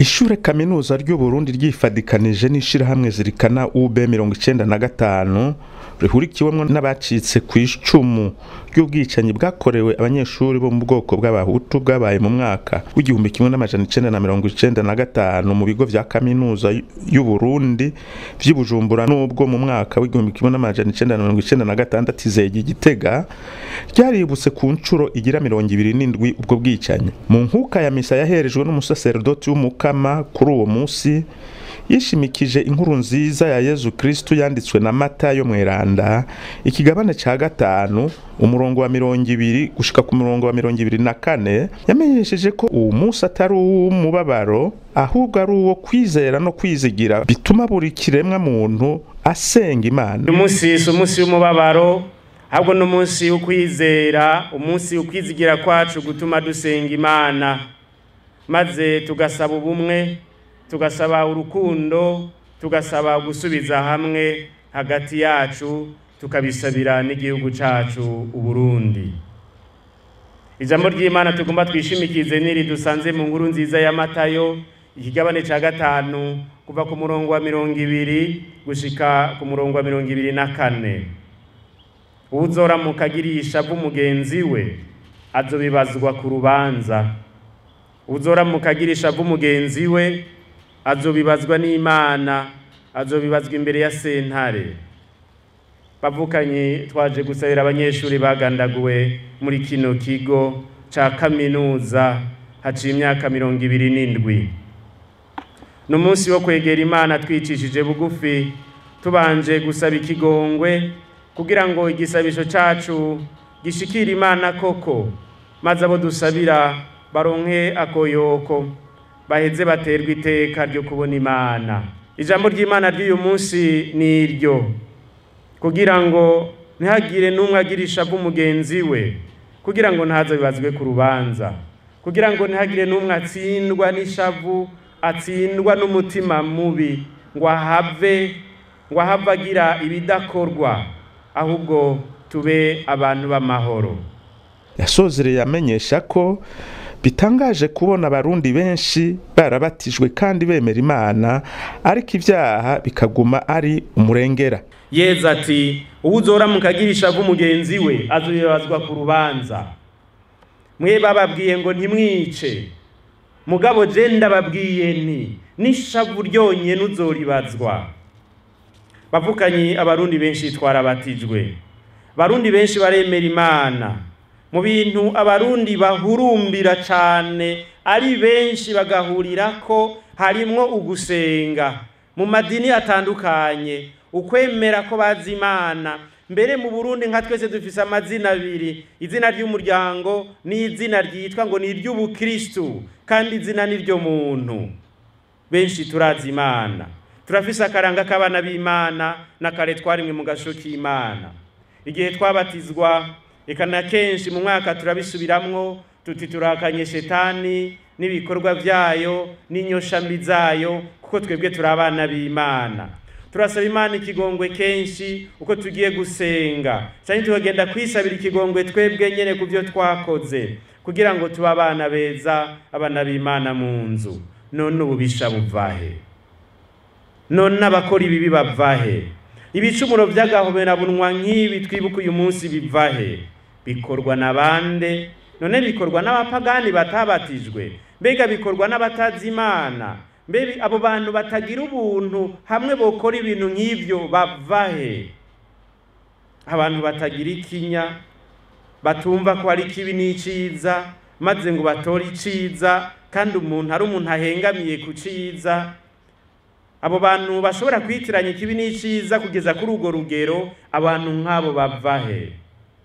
ishure kaminuza ry'uburundi ryifadikanije n'ishirahamwe zirikana ub mirongo icenda na gatanu rihurikiwemwo n'abacitse ku icumu ry'ubwicanyi bwakorewe abanyeshuri bo mu bwoko bw'abahutu bwabaye mu mwaka w'igihumbi kimwe n'amajana icenda na mirongo icenda na gatanu mu bigo vya kaminuza y'uburundi vy'i bujumbura n'ubwo mu mwaka w'igihumbi kimwe n'amajana icenda na mirongo icenda na gatandatu izegi igitega ryaributse ku ncuro igira mirongo ibiri n'indwi ubwo bwicanyi mu nkuka ya misa yaherejwe n'umusaserodoti w'umukama kuri uwo musi yishimikije inkuru nziza ya yezu kristu yanditswe na matayo mweranda ikigabane ca gatanu umurongo wa mirongo ibiri gushika ku murongo wa mirongo ibiri na kane yamenyesheje ko uwu munsi atari uw'umubabaro ahubwo ari uwo kwizera no kwizigira bituma buri kiremwa muntu asenga imana uyu munsi si umunsi w'umubabaro ahubwo ni umunsi w'ukwizera umunsi w'ukwizigira kwacu gutuma dusenga imana maze tugasaba ubumwe tugasaba urukundo tugasaba gusubiza hamwe hagati yacu tukabisabira n'igihugu cacu uburundi ijambo ry'imana tugomba twishimikize niri dusanze mu nkuru nziza ya matayo ikigabane ca gatanu kuva ku murongo wa mirongo ibiri gushika ku murongo wa mirongo ibiri na kane uwuzoramuka agirisha mugenzi we azobibazwa ku rubanza uwuzoramuka agirisha mugenzi we azobibazwa n'imana azobibazwa imbere ya sentare bavukanye twaje gusabira abanyeshuri bagandaguwe muri kino kigo ca kaminuza haciye imyaka mirongo ibiri n'indwi ni umunsi wo kwegera imana twicishije bugufi tubanje gusaba ikigongwe kugira ngo igisabisho cacu gishikire imana koko maze abo dusabira baronke akoyoko baheze baterwa iteka ryo kubona imana ijambo ry'imana ry'uyu munsi ni iryo kugira ngo ntihagire n'umwe agira ishavu mugenzi we kugira ngo ntaze bibazwe ku rubanza kugira ngo ntihagire n'umwe atsindwa n'ishavu atsindwa n'umutima mubi ngo ahave ngo ahave agira ibidakorwa ahubwo tube abantu b'amahoro yasozereye amenyesha ko bitangaje kubona abarundi benshi barabatijwe kandi bemera imana ariko ibyaha bikaguma ari umurengera yeza ati uwuzoramuka agirisha mugenzi we azobibazwa ku rubanza mwe bababwiye ngo ntimwice mugabo je ndababwiye nti n'ishavu ryonyene uzoribazwa bavukanye abarundi benshi twarabatijwe barundi benshi baremera imana mu bintu abarundi bahurumbira cyane ari benshi bagahurira ko harimwo ugusenga mu madini atandukanye ukwemera ko bazi imana mbere mu burundi nka twese dufise amazina abiri izina ry'umuryango n'izina ryitwa ngo ni iry'ubukristu kandi izina ni ryo muntu benshi turazi imana turafise akaranga k'abana b'imana n'akare twarimwe mu gasho k'imana igihe twabatizwa reka na kenshi mu mwaka turabisubiramwo tuti turakanye shetani n'ibikorwa byayo n'inyoshambi zayo kuko twebwe turi abana b'imana turasaba imana ikigongwe kenshi uko tugiye gusenga cyane tukagenda kwisabira ikigongwe twebwe nyine ku byo twakoze kugira ngo tube abana beza abana b'imana mu nzu none ububisha buvahe none abakora ibibi bavahe ibicumuro by'agahoberabunwa nk'ibi twibuka uyu munsi bivahe bikorwa na bande none bikorwa n'abapagani batabatijwe mbega bikorwa n'abatazi imana mbega abo bantu batagira ubuntu hamwe bokora ibintu nk'ibyo bavahe abantu batagira ikinya batumva ko ari kibi n'iciza maze ngo batore iciza kandi umuntu ari umuntu ahengamiye ku ciza abo bantu bashobora kwitiranya ikibi n'iciza kugeza kuri urwo rugero abantu nk'abo bavahe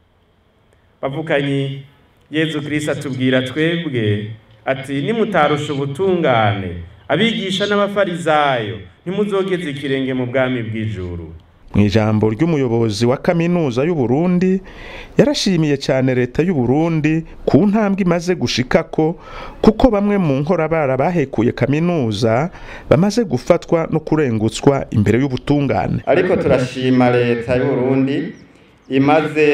bavukanye yezu kirisita atubwira twebwe ati nimutarusha ubutungane abigisha n'abafarizayo ntimuzogeze ikirenge mu bwami bw'ijuru mu ijambo ry'umuyobozi wa kaminuza y'uburundi yarashimiye cyane leta y'uburundi ku ntambwe imaze gushikako kuko bamwe mu nkorabara bahekuye kaminuza bamaze gufatwa no kurengutswa imbere y'ubutungane ariko turashima leta y'uburundi imaze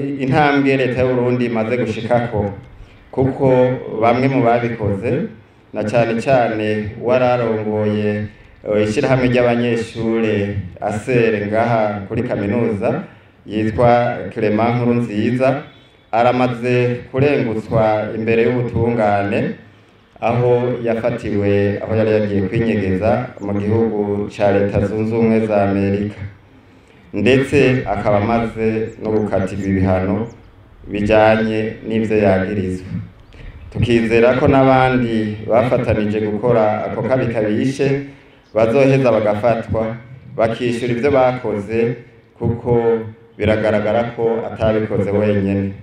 intambwe leta y'uburundi imaze gushikako kuko bamwe mu babikoze na cyane cyane wararongoye ishyirahamwe ry'abanyeshure asere ngaha kuri kaminuza yitwa Clement Nkuru nziza aramaze kurengutswa imbere y'ubutungane aho yafatiwe aho yari yagiye kwinyegeza mu gihugu cya leta zunze ubumwe za amerika ndetse akaba amaze no gukatirwa ibihano bijyanye n'ibyo yagirizwa tukizera ko n'abandi bafatanije gukora ako kabi kabishe bazoheza bagafatwa bakishyura ibyo bakoze kuko biragaragara ko atabikoze wenyine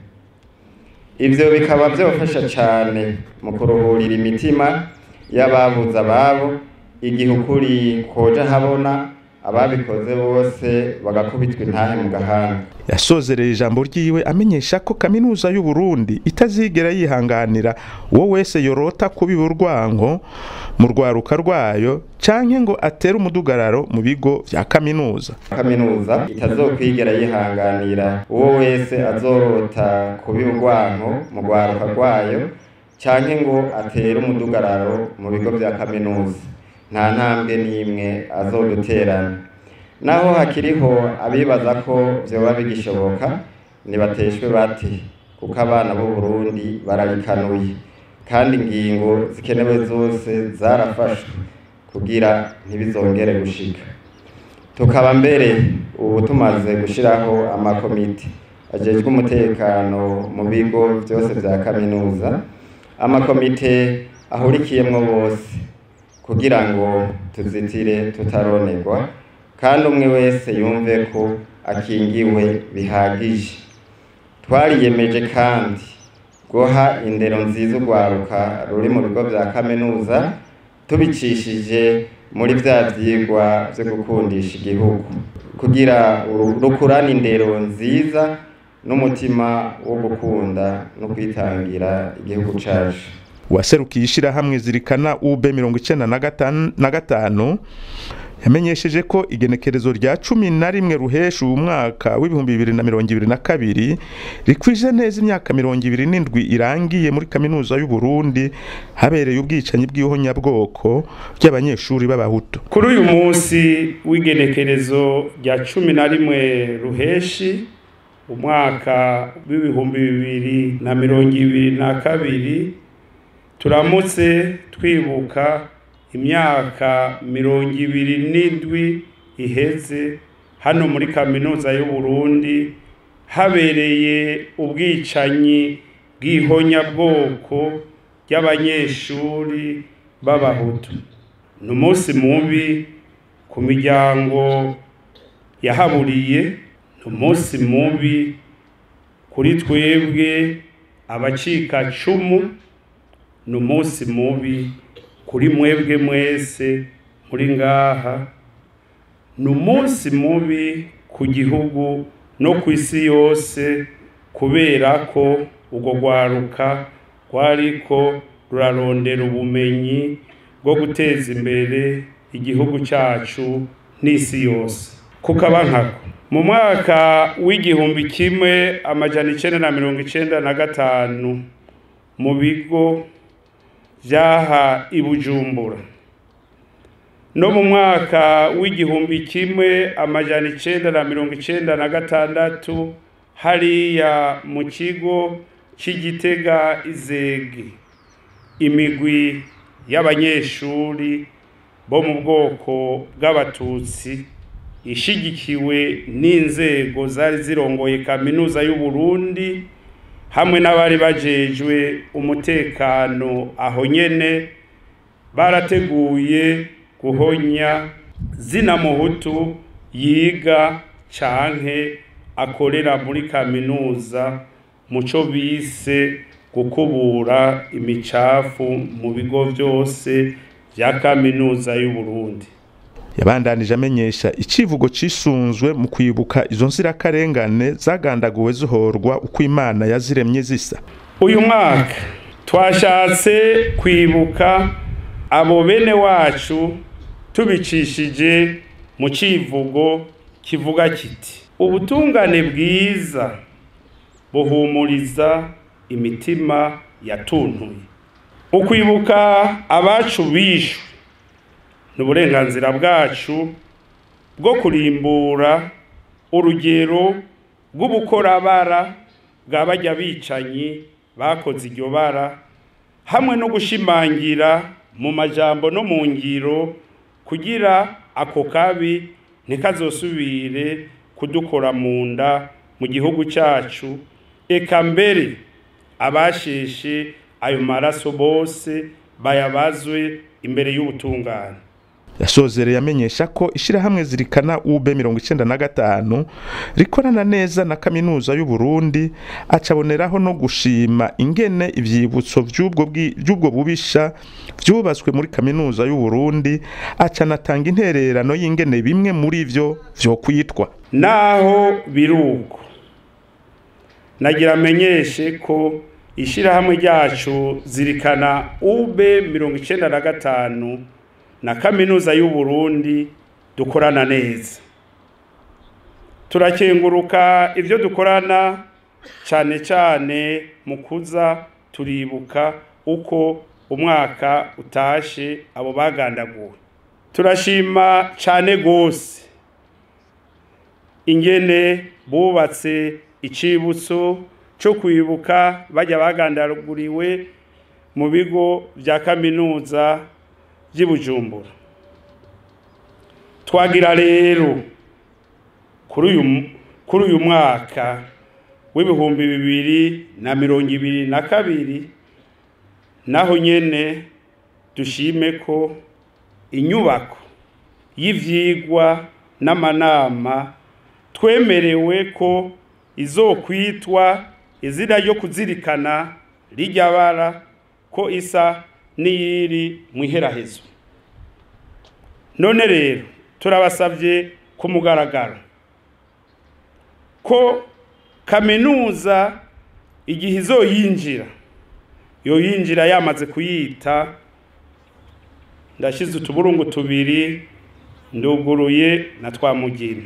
ibyo bikaba byabafasha cyane mu kuruhurira imitima y'ababuze ababo igihe ukuri koja habona ababikoze bose bagakubitwa intahe mu gahanga yasozereye ijambo ryiwe amenyesha ko kaminuza y'u Burundi itazigera yihanganira uwo wese yorota kubiba urwango mu rwaruka rwayo canke ngo atere umudugararo mu bigo vya kaminuza kaminuza itazokwigera yihanganira uwo wese azorota kubiba urwango mu rwaruka rwayo canke ngo atere umudugararo mu bigo vya kaminuza nta ntambwe n'imwe azoduterana naho hakiriho abibaza ko vyoba bigishoboka nibateshwe bate kuko abana b'u Burundi barabikanuye kandi ingingo zikenewe zose zarafashwe kugira ntibizongere gushika tukaba mbere ubu tumaze gushiraho amakomite ajejwe umutekano mu bigo vyose vya kaminuza amakomite ahurikiyemwo bose kugira ngo tuzitire tutaronerwa kandi umwe wese yumve ko akingiwe bihagije twariyemeje kandi guha indero nziza urwaruka ruri mu bigo bya kaminuza tubicishije muri bya byigwa byo gukundisha igihugu kugira rukurane indero nziza n'umutima wo gukunda no kwitangira igihugu cyacu uwaserukiye ishyirahamwe zirikana ub mirongo icyenda na gatanu yamenyesheje ko igenekerezo rya cumi na rimwe ruhesha uwu mwaka w'ibihumbi bibiri na mirongo ibiri na kabiri rikwije neza imyaka mirongo ibiri n'indwi irangiye muri kaminuza y'u Burundi habereye ubwicanyi bw'ihonyabwoko ry'abanyeshuri b'abahutu kuri uyu munsi w'igenekerezo rya cumi na rimwe ruheshi umwaka w'ibihumbi bibiri na mirongo ibiri na kabiri turamutse twibuka imyaka mirongo ibiri n'indwi iheze hano muri kaminuza y'u Burundi habereye ubwicanyi bw'ihonyabwoko ry'abanyeshuri b'abahutu ni umunsi mubi ku miryango yahaburiye ni umunsi mubi kuri twebwe abacikacumu ni umunsi mubi kuri mwebwe mwese muri ngaha ni umunsi mubi ku gihugu no ku isi yose kubera ko urwo rwaruka rwariko rurarondera ubumenyi bwo guteza imbere igihugu cyacu n'isi yose kukaba nkako mu mwaka w'igihumbi kimwe amajana icenda na mirongo icenda na gatanu mu bigo vyaha i Bujumbura no mu mwaka w'igihumbi kimwe amajana icenda na mirongo icenda na gatandatu hariya mu kigo c'igitega izege imigwi y'abanyeshuri bo mu bwoko bw'abatutsi ishigikiwe n'inzego zari zirongoye kaminuza y'u Burundi hamwe n'abari bajejwe umutekano aho nyene barateguye guhonya zina muhutu yiga canke akorera muri kaminuza muco bise gukubura imicafu mu bigo vyose vya kaminuza y'u Burundi yabandanije amenyesha icivugo cisunzwe mu kwibuka izo nzirakarengane zagandaguwe zihorwa uko imana yaziremye zisa uyu mwaka twashatse kwibuka abo bene wacu tubicishije mu civugo kivuga kiti ubutungane bwiza buhumuriza imitima yatuntuye ukwibuka abacu bishwe ni uburenganzira bwacu bwo kurimbura urugero rw'ubukorabara bwa bajya bicanyi bakoze iryo bara hamwe no gushimangira mu majambo no mu ngiro kugira ako kabi ntikazosubire kudukora mu nda mu gihugu cyacu eka mbere abasheshe ayo maraso bose bayabazwe imbere y'ubutungane yasozereye amenyesha ko ishyirahamwe zirikana ub mirongo icyenda na gatanu rikorana neza na kaminuza y'u Burundi acaboneraho no gushima ingene ivyibutso vy'ubwo bwi- vy'ubwo bubisha vyubatswe muri kaminuza y'u Burundi acanatanga intererano y'ingene bimwe muri vyo vyokwitwa naho biruko nagira amenyeshe ko ishyirahamwe ryacu zirikana ube mirongo icyenda na gatanu na kaminuza y'u Burundi dukorana neza turakenguruka ibyo dukorana cyane cyane mu kuza turibuka uko umwaka utashe abo bagandaguwe turashima cyane rwose ingene bubatse icibutso cyo kwibuka bajya bagandaguriwe mu bigo bya kaminuza by'i Bujumbura twagira rero kuri uyu kuri uyu mwaka w'ibihumbi bibiri na mirongo ibiri na kabiri naho nyene dushime ko inyubako y'ivyigwa n'amanama twemerewe ko izokwitwa izina ryo kuzirikana rijya bara ko isa n'iyiri mu iherahezo none rero turabasabye ku mugaragaro ko kaminuza igihe izoyinjira yoyinjira yamaze kuyita ndashyize utuburungu tubiri nduguruye na twamugina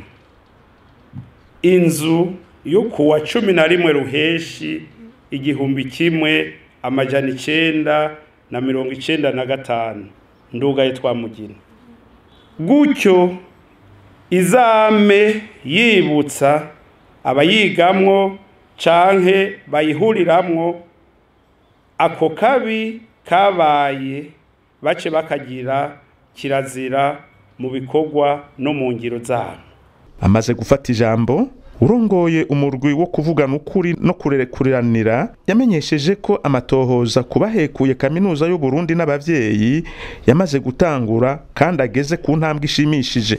inzu yo kuwa cumi na rimwe ruheshi igihumbi kimwe amajana icenda na mirongo icenda na gatanu ndugaye twamugina gutyo izame yibutsa abayigamwo canke bayihuriramwo ako kabi kabaye bace bakagira kirazira mu bikorwa no mu ngiro zabo amaze gufata ijambo urongoye umurwi wo kuvugana ukuri no kurekuriranira yamenyesheje ko amatohoza ku bahekuye kaminuza y'u Burundi n'abavyeyi yamaze gutangura kandi ageze ku ntambwe ishimishije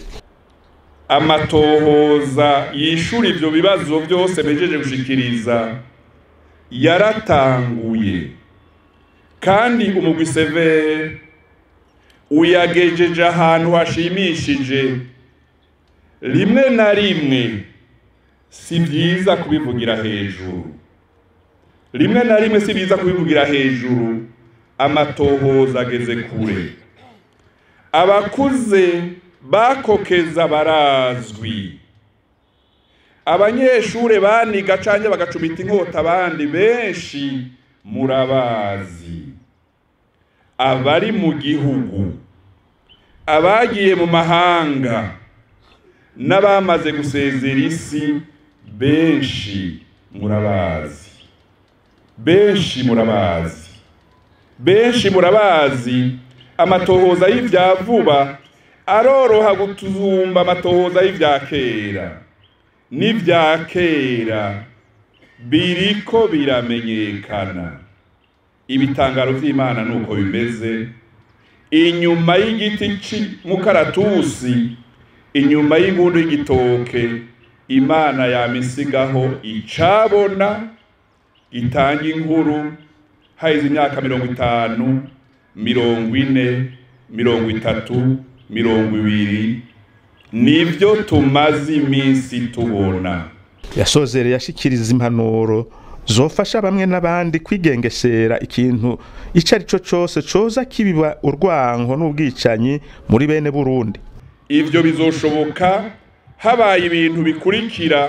amatohoza yishura ivyo bibazo byose bejeje gushikiriza yaratanguye kandi umugwi severe uyagejeje ahantu hashimishije rimwe na rimwe si byiza kubivugira hejuru rimwe na rimwe si byiza kubivugira hejuru amatohoza ageze kure abakuze bakokeza barazwi abanyeshure baniga canke bagacumita inkota abandi benshi murabazi abari mu gihugu abagiye mu mahanga n'abamaze gusezera isi benshi murabazi benshi murabazi benshi murabazi amatohoza y'ivya vuba aroroha gutuzumba amatohoza y'ivya kera n'ivya kera biriko biramenyekana ibitangaro vy'imana nuko bimeze inyuma y'igiti c'umukaratusi inyuma y'ingundu y'igitoke imana yamisigaho icabona gitanga inkuru haheze imyaka mirongo itanu mirongo ine mirongo itatu mirongo ibiri nibyo tumaze iminsi tubona yasozereye yashikiriza impanuro zofasha bamwe n'abandi kwigengesera ikintu ico ari cyo cose coza kibiba urwanko n'ubwicanyi muri bene Burundi ivyo bizoshoboka habaye ibintu bikurikira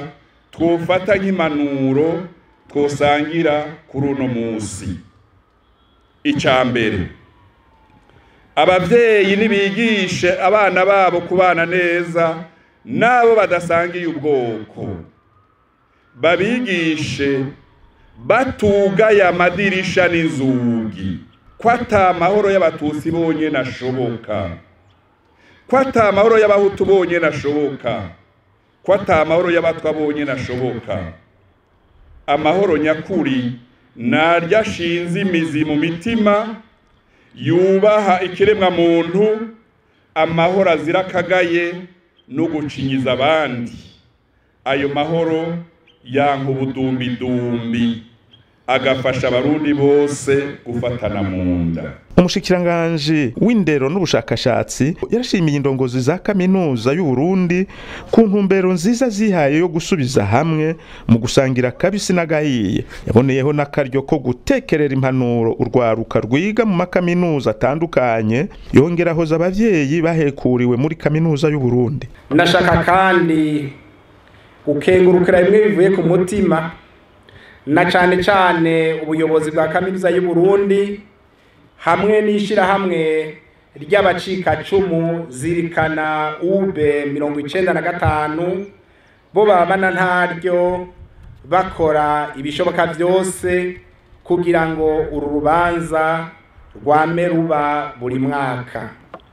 twofata nk'impanuro twosangira kuri uno munsi icya mbere ababyeyi nibigishe abana babo kubana neza n'abo badasangiye ubwoko babigishe batugaye amadirisha n'inzugi ko ata mahoro y'abatutsi bonyine ashoboka ko ata mahoro y'abahutu bonyine ashoboka ko ata mahoro y'abatwa bonyine ashoboka amahoro nyakuri naryo ashinze imizi mu mitima yubaha ikiremwa muntu amahoro azira akagaye no gucinyiza abandi ayo mahoro yanka ubudumbidumbi agafasha abarundi bose gufatana mu nda umushikiranganji w'indero n'ubushakashatsi yarashimiye indongozi za kaminuza y'u Burundi ku ntumbero nziza zihaye yo gusubiza hamwe mu gusangira kabisi n'agahiye yaboneyeho n'akaryo ko gutekerera impanuro urwaruka rwiga mu makaminuza atandukanye yongerahoza abavyeyi bahekuriwe muri kaminuza y'u Burundi ndashaka kandi gukengurukira bimwe bivuye ku mutima na cane cane ubuyobozi bwa kaminuza y'u Burundi hamwe n'ishirahamwe ry'abacikacumu zirikana ube mirongo icenda na gatanu bo babana ntaryo bakora ibishoboka vyose kugira ngo uru rubanza rwame ruba buri mwaka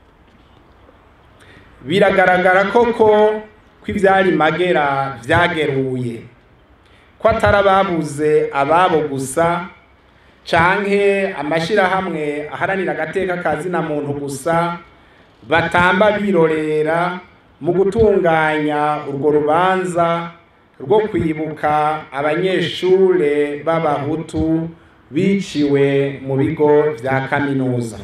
biragaragara koko ko ivyari magera vyageruye ko atari ababuze ababo gusa canke amashirahamwe aharanira agateka kazina muntu gusa batamba birorera mu gutunganya urwo rubanza rwo kwibuka abanyeshure b'abahutu biciwe mu bigo vya kaminuza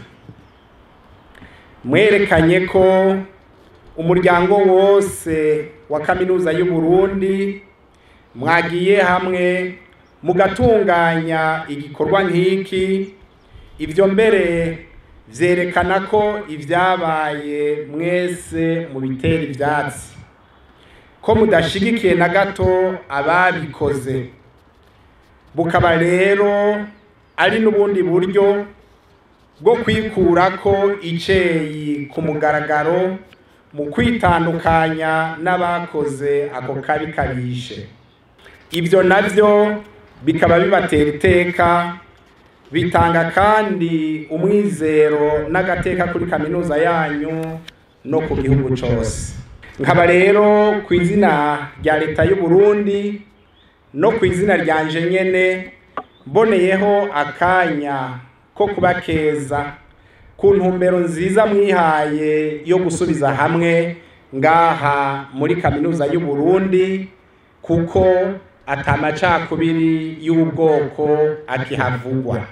mwerekanye ko umuryango wose wa kaminuza y'u Burundi mwagiye hamwe mugatunganya igikorwa nk'iki ibyo mbere byerekana ko ibyabaye mwese mu bitera ibyatsi ko mudashigikiye na gato ababikoze bukaba rero ari n'ubundi buryo bwo kwikura ko iceyi ku mugaragaro mu kwitandukanya n'abakoze ako kabi kabishe ibyo nabyo bikaba bibatera iteka bitanga kandi umwizero n'agateka kuri kaminuza yanyu no ku gihugu cyose nkaba rero ku izina rya leta y'u Burundi no ku izina ryanje nyene mboneyeho akanya ko kubakeza ku ntumbero nziza mwihaye yo gusubiza hamwe ngaha muri kaminuza y'u Burundi kuko atamacakubiri y'ubwoko akihavugwa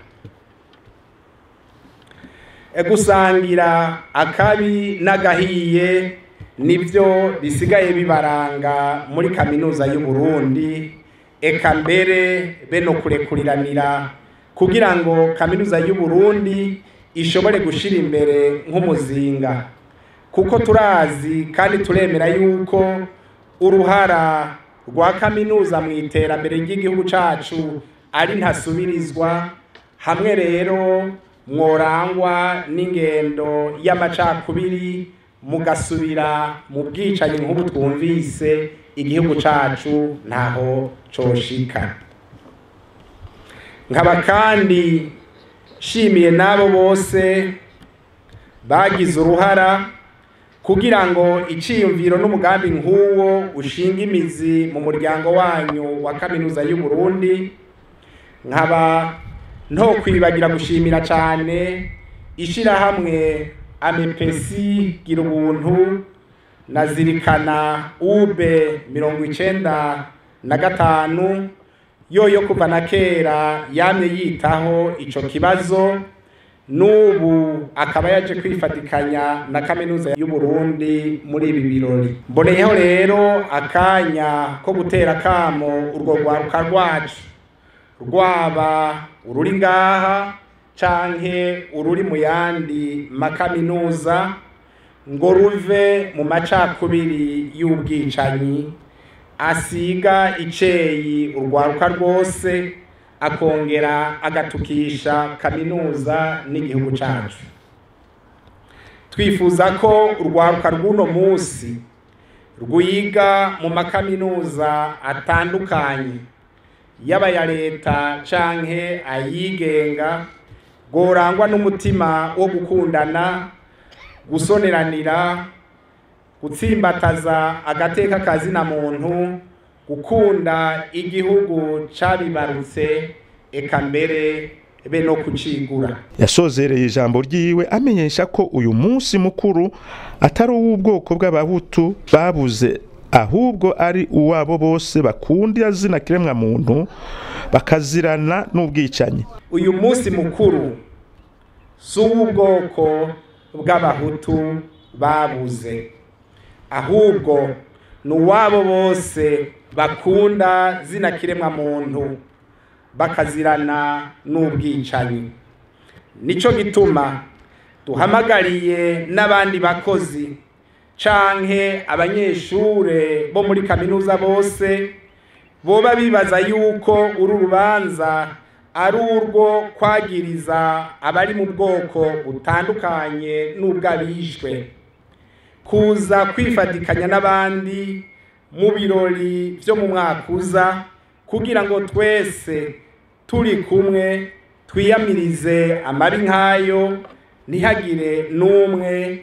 gusangira akabi n'agahiye nibyo bisigaye bibaranga muri kaminuza y'u Burundi eka mbere be no kurekuriranira kugira ngo kaminuza y'u Burundi ishobore gushira imbere nk'umuzinga kuko turazi kandi turemera yuko uruhara rwa kaminuza mu iterambere ry'igihugu cacu ari ntasubirizwa hamwe rero mworangwa n'ingendo y'amacakubiri mugasubira mu bwicanyi nk'ubu twumvise igihugu cacu ntaho coshika nkaba kandi shimiye n'abo bose bagize uruhara kugira ngo iciyumviro n'umugambi nk'uwo ushinga imizi mu muryango wanyu wa kaminuza y'u Burundi nkaba nto kwibagira gushimira cyane ishirahamwe amepesi gira ubuntu nazirikana ube mirongo icenda na gatanu yoyo kuva na kera yamye yitaho ico kibazo n'ubu akaba yaje kwifatikanya na kaminuza y'u Burundi muri ibi birori mboneyeho rero akanya ko gutera kamo urwo rwaruka rwacu rwaba ururi ngaha canke ururi mu yandi makaminuza ngo ruve mu macakubiri y'ubwicanyi asiga iceyi urwaruka rwose akongera agatukisha kaminuza n'igihugu cyacu twifuza ko urwaruka rw'uno munsi rwiga mu makaminuza atandukanye yaba aya leta canke ayigenga gorangwa n'umutima wo gukundana gusoneranira gutsimbataza agateka kazina muntu gukunda igihugu cabibarutse eka mbere be no kucigura yasozereye ijambo ryiwe amenyesha ko uyu munsi mukuru atari uw'ubwoko bw'abahutu babuze ahubwo ari uwabo bose bakunda zina kiremwa muntu bakazirana n'ubwicanyi uyu munsi mukuru si uw'ubwoko bw'abahutu babuze ahubwo ni uwabo bose bakunda zina kiremwa muntu bakazirana n'ubwicanyi nicyo gituma duhamagariye n'abandi bakozi canke abanyeshure bo muri kaminuza bose boba bibaza yuko uru rubanza ari urwo kwagiriza abari mu bwoko butandukanye n'ubw'abishwe kuza kwifatikanya n'abandi mu birori byo mu mwaka uza kugira ngo twese turi kumwe twiyamirize amabi nk'ayo ntihagire n'umwe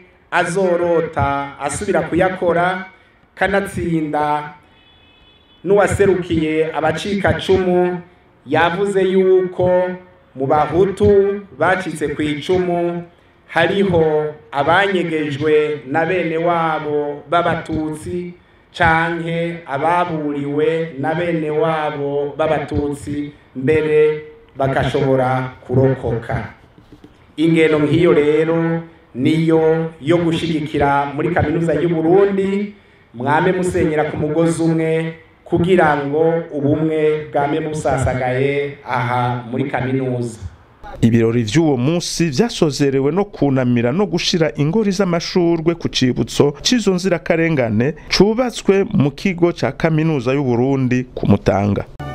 azorota asubira kuyakora kanatsinda n'uwaserukiye abacikacumu yavuze yuko mu bahutu bacitse ku icumu hariho abanyegejwe na bene wabo b'abatutsi canke ababuriwe na bene wabo b'abatutsi mbere bagashobora kurokoka ingeno nk'iyo rero niyo yo gushigikira muri kaminuza y'u Burundi mwame musenyera ku mugozi umwe kugira ngo ubumwe bwame busasagaye aha muri kaminuza ibirori vy'uwo munsi vyasozerewe no kunamira no gushira ingori z'amashurwe ku cibutso c'izo nzirakarengane cubatswe mu kigo ca kaminuza y'u Burundi ku Mutanga